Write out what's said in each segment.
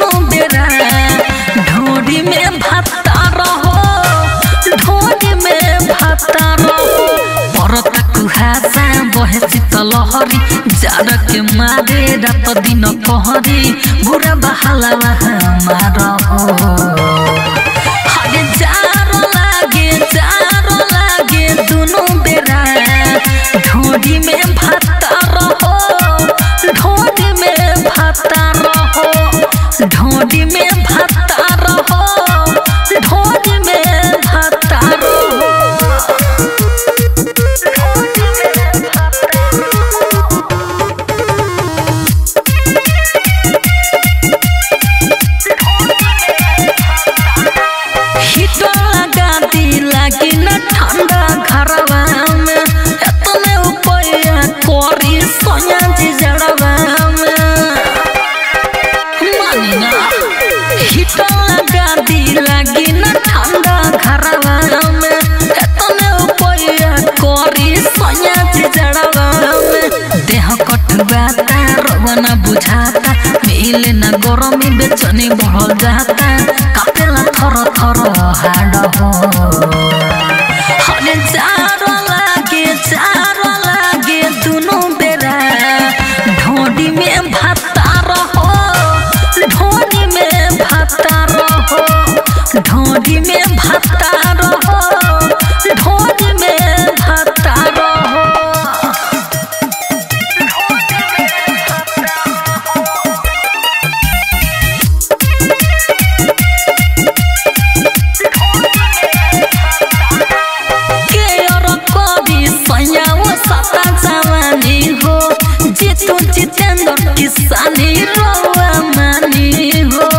दुनो बेरा ढोरी में भाता रहो ढोरी में भाता रहो परता कुहासा बहे शीतलहरी जाड़ के मारे रात दिन कहरी बुरा बहाला हमार हो हरे जारो लागे जारो लागे दुनो बेरा ढोरी में भाता रहो ढोरी में भाता रहो ढोरी में भाता रहो ढोरी में भाता रहो हिटर लगा दी लागी न ठंडा घरवा में एतने उपया करी सोया जी जड़वा में मानी ना हिटर लगा दी लागी न ठंडा घरवा में एतने उपया करी सोया जी जड़वा में देह कटवाता रवना बुझाता मिले न गरमी बेचनी बढ़ जाता कापेला थर थर हाड हो हरे चारो लागे चारो लागे दुनो बेरा ढोडी में भाता रहो ढोडी में भाता रहो ढोडी में भाता रहो ढोडी में भाता रहो के और कवि सयाओ सता जवानी हो जितु जितेंद्र किसानी रोआ मानी हो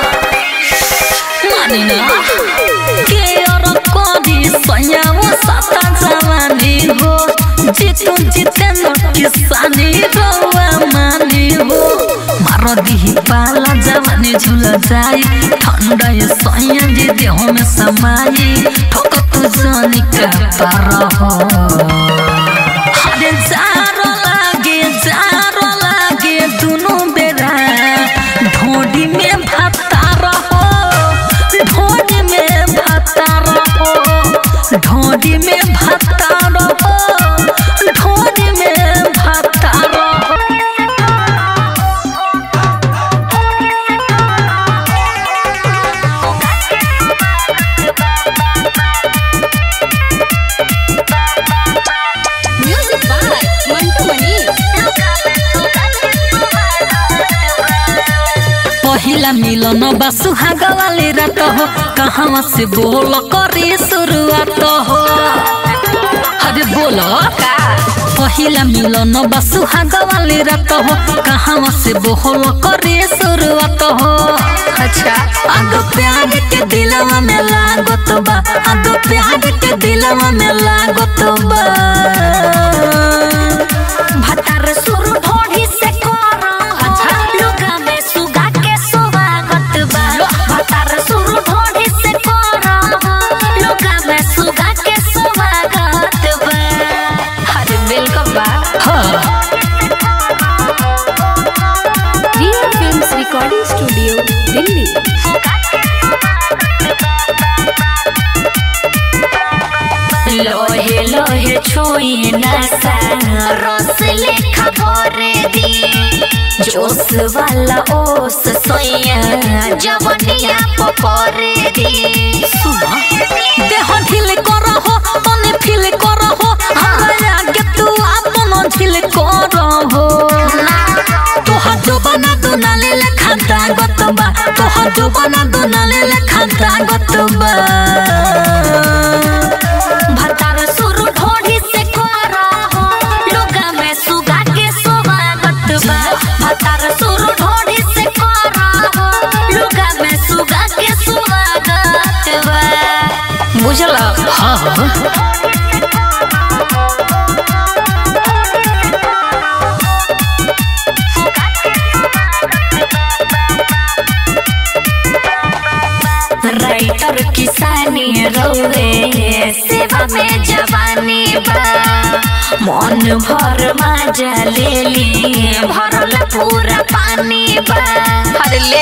मानी ना के और कवि सयाओ सता जवानी हो जितु जितेंद्र किसानी रोआ मानी हो मारो दिही पाला जवानी झुल जाई ठंडा ये सैया जी देह में समाई ठोक तू जानी का पार हो हरे जारो लागे जारो लागे दुनो बेरा ढोडी में भाता रहो ढोडी में भाता रहो ढोडी में भाता रहो ढोडी में भाता रहो म्यूजिक बाय मंटू मनी पहिला मिलन बा सुहाग वाली रात हो कहाँ से बोल करी शुरुआत हो अरे बोलो पहिला मिलन बा सुहाग वाली रात हो कहाँ से बोल करी शुरुआत हो अच्छा आगो प्यार के दिलवा में लागत बा आगो प्यार के दिलवा में लागत बा भतार सुर ढोढ़ी से करो अच्छा लुगा में सुगा के स्वागत बा भतार सुर ढोढ़ी से करो लुगा में सुगा के स्वागत बा अरे वेलकम बा हाँ Riya films recording studio Delhi लोहे लोहे छुई नसा रस लेखा भरे दी जोश वाला ओस सोया जवनिया पपरे दी सुना देह ढील करहो तने फील करहो हमरा आगे तू आपन ढील करहो तोहर जबाना दोनाले लेखा दागत बा तोहर जबाना दोनाले लेखा दागत बा भतार सुर ढोढ़ी से करो लुगा में सुगा के स्वागत बा भतार सुर ढोढ़ी से करो लुगा में सुगा के स्वागत बा बुझल हाँ हाँ राइटर किसानी रोवे सेवा में जवानी बा मन भर मजा ले ली भरल पूरा पानी बा अरे ले